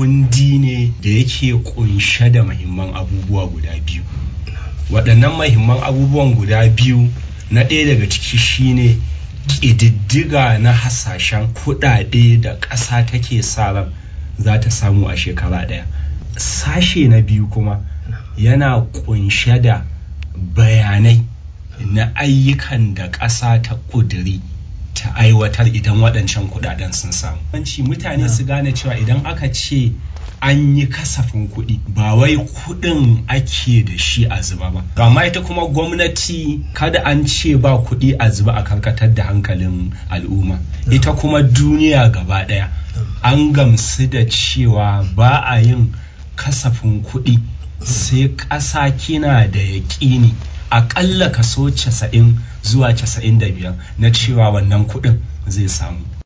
kundi ne da yake kunshe da mahimman abubuwa guda biyu waɗannan mahimman abubuwan guda biyu na ɗaya daga ciki shine ƙididdiga na hasashen kuɗaɗe da ƙasa take sa ran za ta samu a shekara ɗaya sashe na biyu kuma yana kunshe da bayanai na ayyukan da ƙasa ta ƙuduri ta aiwatar idan waɗancan kuɗaɗen sun samu. mutane su gane cewa idan aka ce an yi kasafin kuɗi ba wai kuɗin ake da shi a zuba ba. Amma ita kuma gwamnati kada an ce ba kuɗi a zuba a karkatar da hankalin al'umma. Ita kuma duniya gaba ɗaya an gamsu da cewa ba a yin kasafin kuɗi sai ƙasa kina da yaƙini aƙalla kaso casa'in zuwa casa'in da biyar na cewa wannan kuɗin zai samu.